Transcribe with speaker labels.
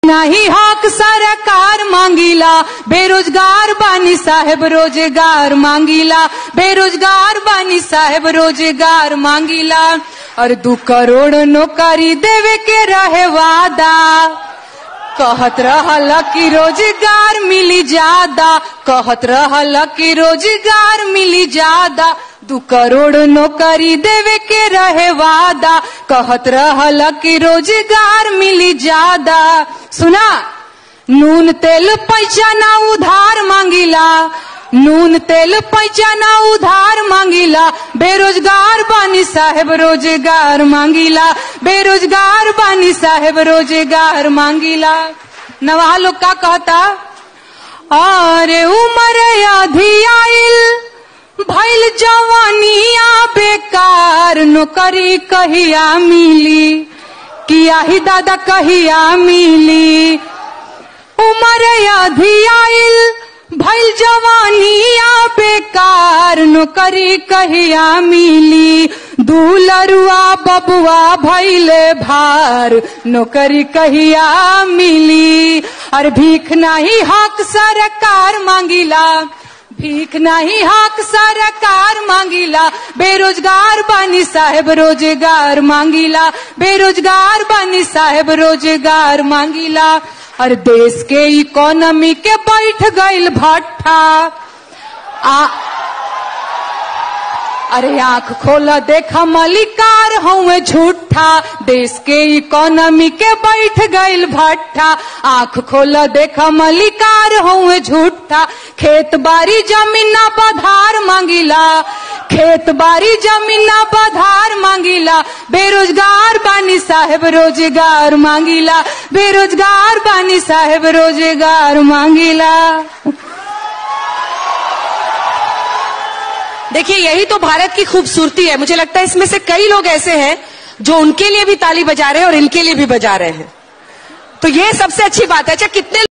Speaker 1: नाही हक सरकार मांगीला बेरोजगार बानी साहेब रोजगार मांगीला बेरोजगार बानी साहेब रोजगार मांगीला और दू करोड़ नौकरी देवे के रहे वादा कहत रहल कि रोजगार मिली ज्यादा कहत रहल कि रोजगार मिली ज्यादा दू करोड़ नौकरी देवे के रहे वादा कहत रहल कि रोजगार मिली ज्यादा सुना नून तेल पैसा ना उधार मांगिला नून तेल पैसा ना उधार मांगिला बेरोजगार बानी साहेब रोजगार मांगिला बेरोजगार बानी साहेब रोजगार मांगिला नवा लोग का कहता अरे उमर आधी आइल भैल जवानिया बेकार नौकरी कहिया मिली किया ही दादा कहिया मिली उमर आधी आइल भैल जवानिया बेकार नौकरी कहिया मिली दूलरुआ बबुआ भैले भार नौकरी कहिया मिली और भीख नहीं हक सरकार मांगिला भीख नहीं हक सरकार मांगिला बेरोजगार बानी साहेब रोजगार मांगिला बेरोजगार बानी साहेब रोजगार मांगिला और देश के इकोनॉमी के बैठ गईल भट्ठा आ अरे आंख खोला देखा मलिकार हुए झूठा देश के इकोनॉमी के बैठ गईल भट्ठा आंख खोला देखा मलिकार हुए झूठा खेत बारी जमीन ना बधार मांगिला खेत बारी जमीन ना बधार मांगिला बेरोजगार बानी साहेब रोजगार मांगिला बेरोजगार बानी साहेब रोजगार मांगिला
Speaker 2: देखिए यही तो भारत की खूबसूरती है मुझे लगता है इसमें से कई लोग ऐसे हैं जो उनके लिए भी ताली बजा रहे हैं और इनके लिए भी बजा रहे हैं तो ये सबसे अच्छी बात है अच्छा कितने